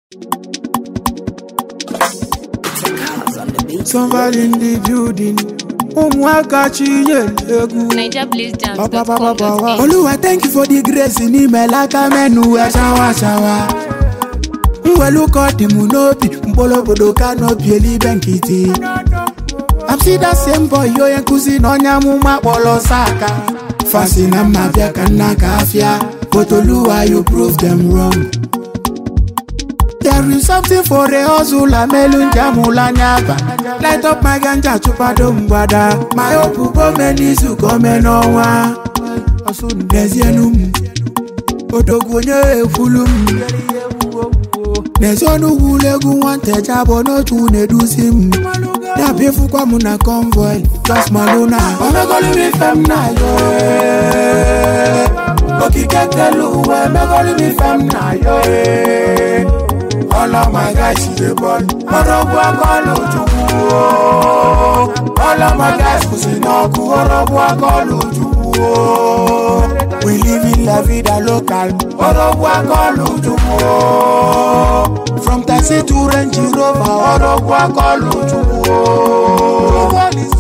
Somebody in the building. Ụmụaka chinyere egwu NigerBlazeJams.com.ng Oluwa thank you for the grace n'ime laka menu wee shawa shawa mwelu ka ọ dị m n'obi mkpụrụ obodo ka n'obi elibe nkịtị I'm see that same boy onye nkụzi na onye amụma kpọrọ saka fasi na mma bịa ka nna ka afịa but Oluwa you prove them wrong There is something for a hustler melu njamụla anya aba light up my ganja chụpado mgbada my hope gome n'izu gome n'ọnwa n'ezienu m odogwu onye ekwulu m n'ezionu gwulu egwu nwanteja bụ n'otu na-eduzi m na-abịafukwa m na convoy just maluna omegolimi fem na yo eh. okike kelu uwe emegolimi fem na yo eh. all of my guys she dey ball ọrọgbu akọlù chukwu o all of my guys kwụsị n'ọkụ ọrọgbu akọlù chukwu o we live in la vida local ọrọgbu akọlù chukwu o from taxi to range rover ọrọgbu akọlù chukwu o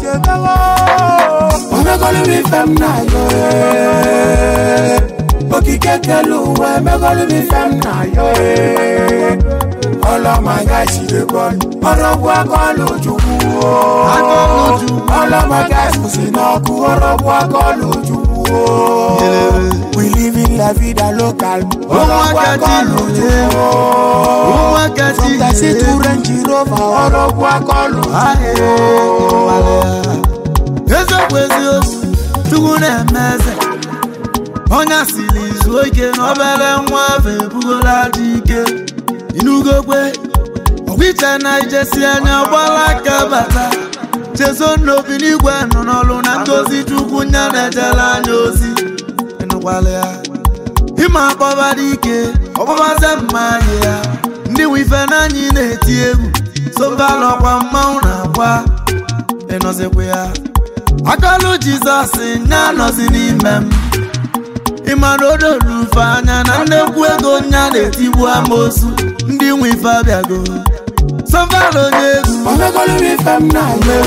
omegolu mi fem na yo eh. okike kelu uwe emegolu mi fem na yo eh. ọlọmọ gáàsì lè bọ́ọ̀lù ọlọ́gbọ́ akọ́lù ojúkú o ọlọmọ gáàsì kò sí náà kú ọlọ́gbọ́ akọ́lù ojúkú o we live in la vida local ọlọ́gbọ́ akọ́lù ojúkú o from taxi to range rover ọlọ́gbọ́ akọ́lù ojúkú o. eziokwu eziokwu chukwu na-eme eze onye asịrị izu ike na obere nwa afọ ebugola dị ike inugokwe ọgwụiche na ijesi anya gbala aka bata chezo n'obi n'igwe nọ n'ọlụ na ngozi chukwu nya na-ejere anya ozi ịnụkwala ya ịma akpọba dị ike ọgbụgbaze mma anyị ya ndị nwe ife n'anyị na-eti egwu sobalọkwa mmanwụ na-akwa ịnọzikwa ya akọlụ jizọs nya nọzi n'ime m ịmara odorufe anya na nnekwu ego nya na-etigbu amosu ndị nwe ife abịago sọvalo onye egwu omegolu mi fem na yo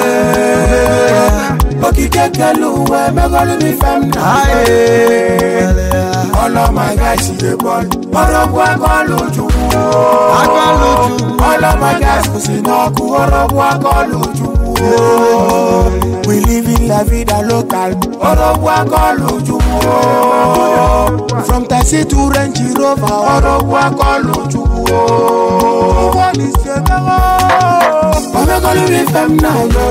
eh. okike kelu uwe emegolu mi fem na yo eh. ọlọmọ gáàsì lè bọ́ọ̀lù ọlọ́gbọ́ akọ́lù ojúkú o Akọ́lù Ojukwu. ọlọmọ gáàsì kò sí náà kú ọlọ́gbọ́ akọ́lù ojúkú o we live in la vida local ọlọ́gbọ́ akọ́lù ojúkú o from taxi to range rover ọlọ́gbọ́ akọ́lù ojúkú o omegolu mi fem na yo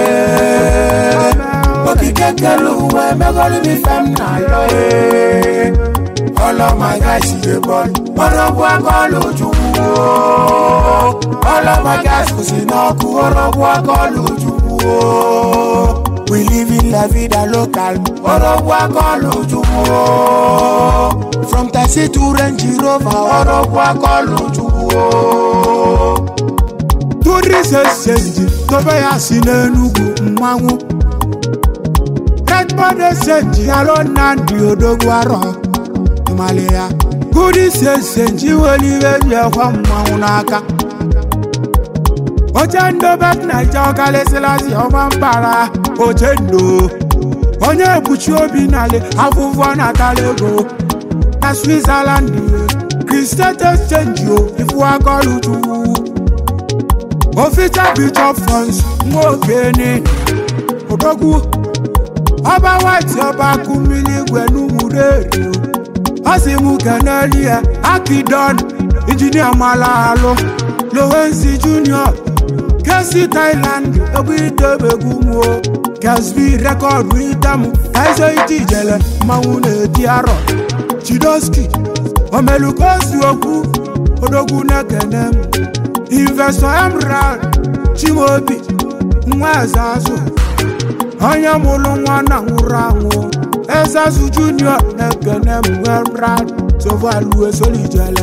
eh. okike kelu uwe emegolu mi fem na yo eh. ọlọmọ gáàsì lè bọ́ọ̀lù ọlọ́gbọ́ akọ́lù ojúkú o ọlọmọ gáàsì kò sí náà kú ọlọ́gbọ́ akọ́lù ojúkú o we live in la vida local ọlọ́gbọ́ akọ́lù ojúkú o from taxi to range rover ọlọ́gbọ́ akọ́lù ojúkú o torí sesenji tobe ya si n'enugwu mmanwụ redbod esenji alo nnamdi odogwu arọ ịmali ya gudi sesenji weli ibe ji ekwe mmanwụ n'aka oche ndobe naija ọkalịsịlasị ọma mbara oche ndo onye ekpuchi obi nali afụfụ natala ego na switzerland kristet exchange o ifu akọlụ chukwu official bishop funds nwokene odogwu ọba white ọba kumili igwe n'umureri ọ sị mụ keneli ya akidon injinia malahalụ lowensi junior kesi thailand egwu idebegwu muo kesbi rekọdụ itamụ kaizo iti ijele mmanwụ na-eti arọ chidoski omelukosi okwu odogwu na-ekene m investor emerald chimaobi nwa eze azụ onye mụrụ nwa na nwụrụ anwụ eze azụ junior na-ekene m emerald sovalu esolijele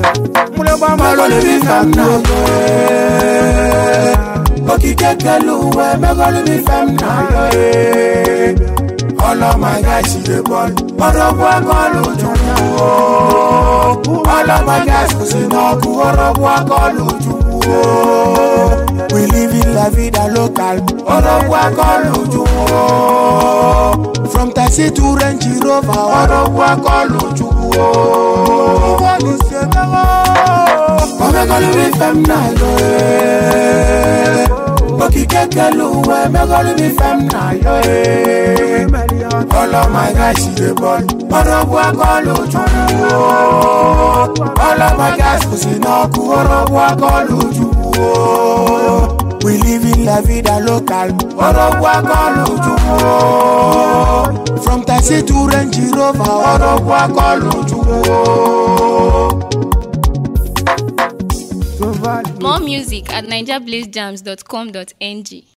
okike kelu uwe megolu mi fem na yo eh. ọlọmọ gáàsì lè bọ́ọ̀lù ọlọ́gbọ́ akọ́lù ojúkú o ọlọ́mọ gáàsì kò sí náà kú ọlọ́ ọrọgwụ akọlụ chukwu we live in la vida local ọrọgwụ akọlụ chukwu from taxi to range rover ọrọgwụ akọlụ chukwu omegolu mi fem na yo eh. okike kelu uwe megolu mi fem na yo eh. all of my guys she dey ball ọrọgwụ akọlụ chukwu all of my guys kwụsị n'ọkụ ọrọgwụ akọlụ chukwu we live in la vida local ọrọgwụ akọlụ chukwu from taxi to range rover ọrọgwụ akọlụ chukwu. More music at nigerblazejams.com.ng.